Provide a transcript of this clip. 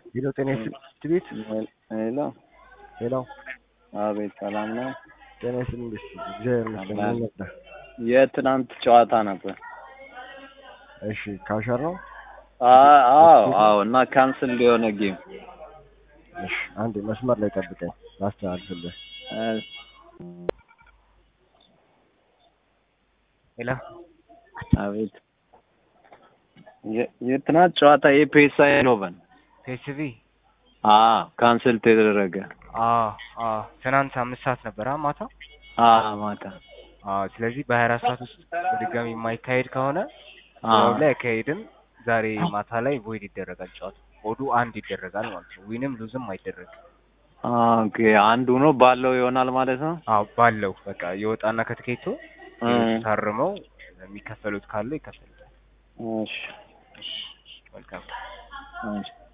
ሄሎ ጤና ትምህርት ቤት ሄሎ ሄሎ አቤት፣ ሰላም ነው? ጤና ይስጥልኝ። እግዚአብሔር ይመስገን። ምን ነበር? የትናንት ጨዋታ ነበር። እሺ ካሸር ነው። አ- አዎ አዎ። እና ካንስል የሆነ ጌም እሺ አንዴ መስመር ላይ ጠብቀኝ ላስተላልፍልህ። ሄሎ አቤት። የ- የትናንት ጨዋታ የፔሳ ኖቨን ፔስቪ አዎ ካንስል ተደረገ። አዎ አዎ ትናንት አምስት ሰዓት ነበር አ ማታ አዎ ማታ አዎ ስለዚህ በሀያ አራት ሰዓት ውስጥ በድጋሚ የማይካሄድ ከሆነ አዎ ያው ላይ አይካሄድም ዛሬ ማታ ላይ ቮይድ ይደረጋል ጨዋታ ኦዱ አንድ ይደረጋል ማለት ነው ዊንም ሉዝም አይደረግም ኦኬ። አንዱ ነው ባለው ይሆናል ማለት ነው። አዎ ባለው በቃ የወጣና ከትኬቱ እም፣ ታርመው የሚከፈሉት ካለ ይከፈሉታል እሺ መልካም እሺ